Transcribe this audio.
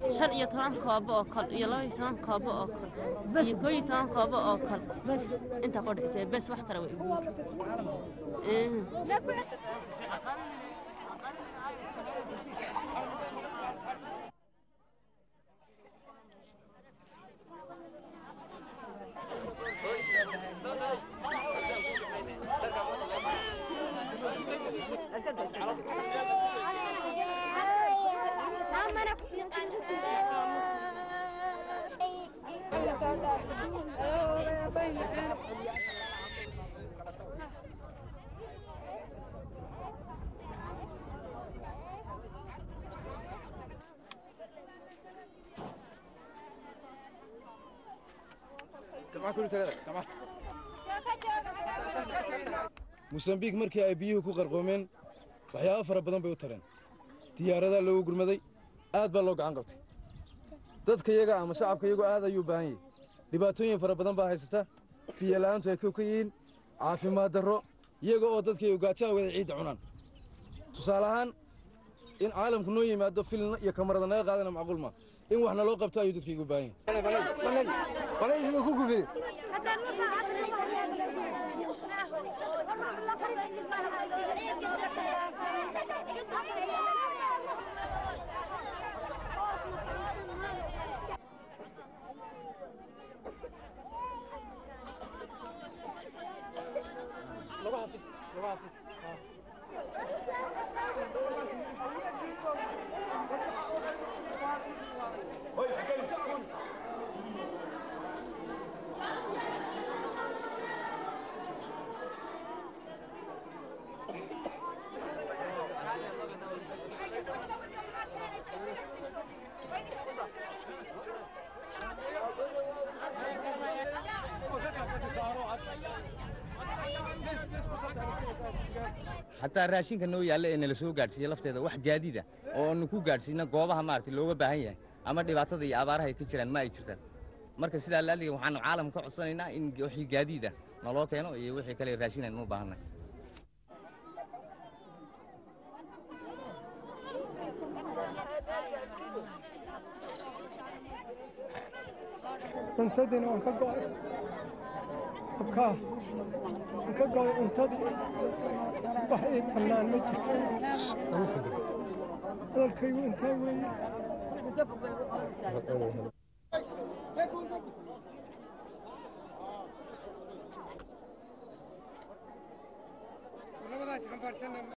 shan iyo toban koobo oo kale iyo laba iyo toban koobo oo kale iyo koo iyo toban koobo oo kale bas intaa qodhaysay bes wax kale way igu mosambiik markii ay biyuhu ku qarqoomeen waxyaabo fara badan bay u tareen diyaaradaa loogu gurmaday aad baa loo gacan qabtay dadka yaga ama shacabka yagu aad ayuu baahan yahay dhibaatooyin fara badan baa haysata biyo la'aantu ay kow ka yihiin caafimaad darro iyaga oo dadkay gaajaha wada ciidda cunaan tusaale ahaan in caalamku noo yimaado filna iyo kamarada naga qaadana macquul ma in wax naloo qabto ayuu dadkaygu baahan yahay xataa raashinka noo yaalla ee nala soo gaadhsiiya lafteeda wax gaadiida oo aanu ku gaadhsiina goobaha maaragtay looga baahan yahay ama dhibaatada iyo abaaraha ay ka jiraan ma ay jirtaan marka sidaa laaliga waxaanu caalamka ka codsanaynaa in wixii gaadiida naloo keeno iyo wixii kale raashin aynu u baahannahay cuntadiina waan ka go'ay abkaa waan ka go'ay cuntadii wax ii bannaan ma jirto hadalkaygu intaa weeye